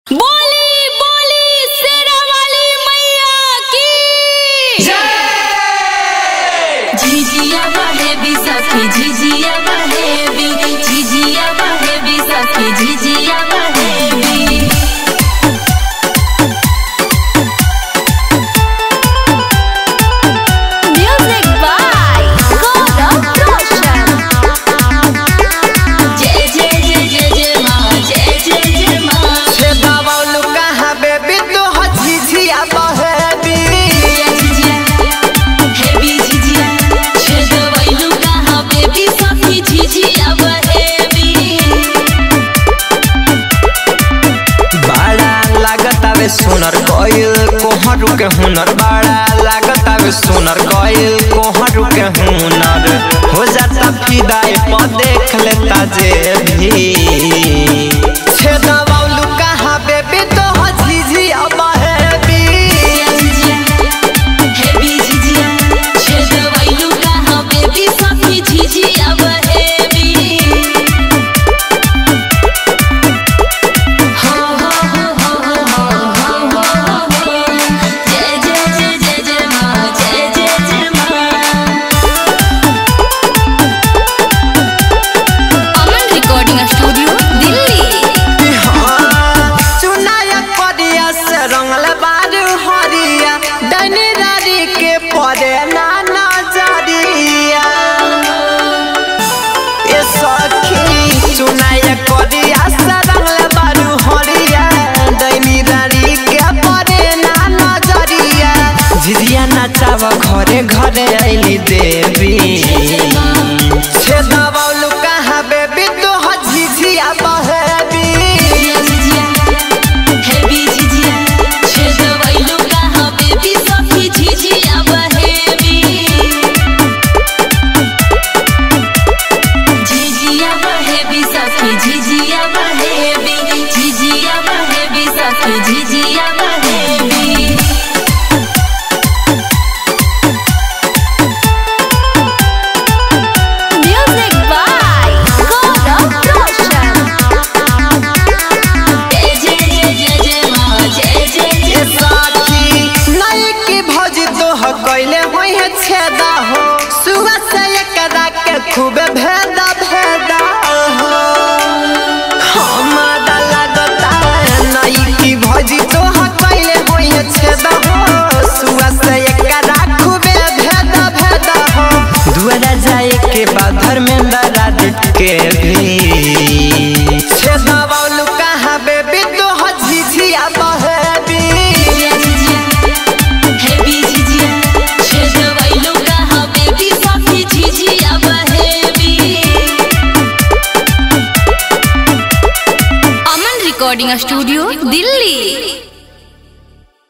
बोली बोली शेरा वाली मैया की झिझिया बहे भी सखी झिझिया बहे भी झिझिया बहे भी सखी झिझिया बहे भी म्यूजिक बाय गौरव रोशन जय जय जय जय जय माँ जय जय जय माँ से दबावलू कहाँ बेबी तो झिझिया बहेबी झिझिया झिझिया हेवी झिझिया छेद वैलू कहाँ बेबी सखी झिझिया बहेबी बड़ा लागत आवे सुनर गइल कोहरू के हुनर बड़ा लागत आवे सुनर गइल कोहरू के हुनर हो जाता फिदाई पर देख लेता जे भी से दबावलू कहाँ बेबी तो झिझिया बहेबी झिझिया हेवी झिझिया छेद वैलू कहाँ बेबी सखी झिझिया बहेबी हो हो हो हो हो हो हो हो जय जय जय जय जय माँ जय जय जय माँ अमन रिकॉर्डिंग स्टूडियो दिल्ली चुनाया करिया से रंगल बारू हरिया डनी रारी के परे ना नजरिया ए सखी चुनाया करिया से रंगल बारू हरिया डनी रारी के परे ना नजरिया झिझिया नाचावा घरे घरे आइली देवी छे दबावलू कहाँ बेबी तो झिझिया बहेबी झिझिया हेवी झिझिया छेद वैलू कहाँ बेबी सखी झिझिया बहेबी झिझिया बहेबी सखी झिझिया बहेबी झिझिया बहेबी सखी झिझिया बहेबी म्यूजिक बाय गौरव रोशन जय जय जय जय जय माँ जय जय ए जय साथी नई की भौजी तो ह कैले होई है छेदा हो सुबह से एकरा के खूब भेदा भेदा हो हमारा लगता है नई की भौजी तो ह कैले होई है छेदा हो सुबह से एकरा खूब भेदा भेदा हो दुआरा जाए के बाद धर्मेंद्र राज के भी छेदा बालू कहाँ बेबी तो ह झिझिया बहेबी झिझिया हेवी झिझिया छेद वैलू कहाँ बेबी सखी झिझिया बहेबी अमन रिकॉर्डिंग स्टूडियो दिल्ली